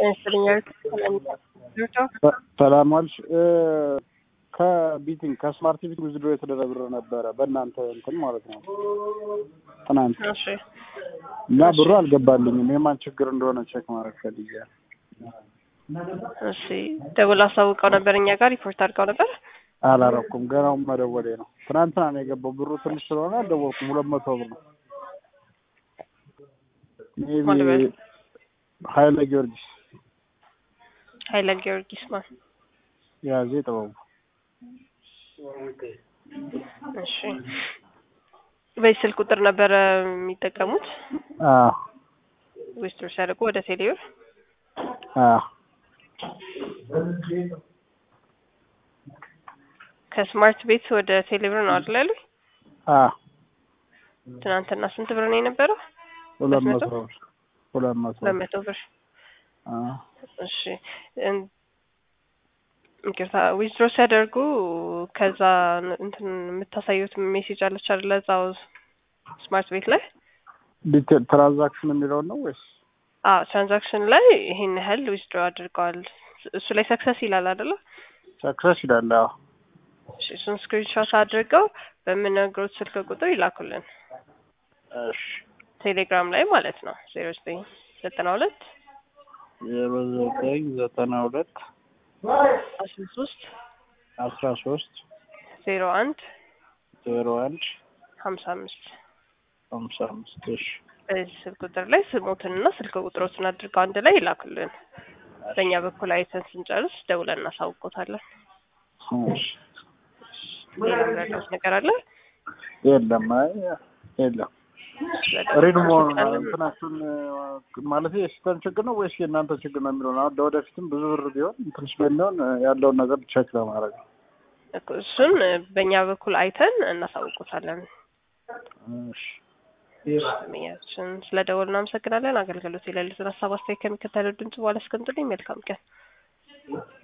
ሰላም ዋልሽ። ከቢቲንግ ከስማርት ቢት ውዝድሮ የተደረገ ብር ነበረ በእናንተ እንትን ማለት ነው ትናንት እሺ እና ብሩ አልገባልኝም። የማን ችግር እንደሆነ ቼክ ማድረግ ፈልጌ እሺ ደውል አሳውቀው ነበር እኛ ጋር ሪፖርት አድርገው ነበር። አላረኩም። ገናው መደወሌ ነው። ትናንትና ነው የገባው። ብሩ ትንሽ ስለሆነ አልደወልኩም። ሁለት መቶ ብር ነው። ማን ልበል? ሜቢ ሀይለ ጊዮርጊስ ኃይለ ጊዮርጊስ ማን? ያዜ ጥበቡ እሺ በዚህ ስልክ ቁጥር ነበረ የሚጠቀሙት አዎ ዌስትሮ ሲያደርጉ ወደ ቴሌብር አዎ ከስማርት ቤት ወደ ቴሌብር ነው አይደል ያሉኝ? አዎ ትናንትና ስንት ብር ነው የነበረው? ሁለት መቶ? መቶ ብር ሁለት መቶ ሁለት መቶ ብር። አዎ እሺ እን- ይቅርታ ዊዝድሮ ሲያደርጉ ከዛ እንትን የምታሳዩት ሜሴጅ አለች አይደለ? እዛው ስማርት ቤት ላይ ዲቴል ትራንዛክሽን የሚለውን ነው ወይስ አዎ ትራንዛክሽን ላይ ይሄን ያህል ዊዝድሮ አድርገዋል እሱ ላይ ሰክሰስ ይላል አይደለ? ሰክሰስ ይላል? አዎ እሺ እሱን ስክሪንሾት አድርገው በምነግሮት ስልክ ቁጥር ይላኩልን እሺ ቴሌግራም ላይ ማለት ነው ዜሮ ዘጠኝ ዘጠና ሁለት ዜሮ ዘጠኝ ዘጠና ሁለት አስራ ሶስት አስራ ሶስት ዜሮ አንድ ዜሮ አንድ ሀምሳ አምስት ሀምሳ አምስት እሺ በዚህ ስልክ ቁጥር ላይ ስሞትንና ስልክ ቁጥሮትን አድርገው አንድ ላይ ይላኩልን። በእኛ በኩል አይተን ስንጨርስ ደውለን እናሳውቆታለን። እሺ ሌላ ምረዳት ነገር አለ? የለም አይ የለም ሪድ መሆኑ ነው እንትናችሁን ማለት የሲስተም ችግር ነው ወይስ የእናንተ ችግር ነው የሚለው ነው። አሁን ለወደፊትም ብዙ ብር ቢሆን እንትን ስለሚሆን ያለውን ነገር ቼክ ለማድረግ ነው። እኮ እሱን በእኛ በኩል አይተን እናሳውቆታለን። እሺ ስሜያችን ስለ ደወል እናመሰግናለን። አገልግሎት የሌሉትን ሀሳብ አስተያየት ከሚከተለው ድምጽ በኋላ አስቀምጡልኝ። መልካም ቀን።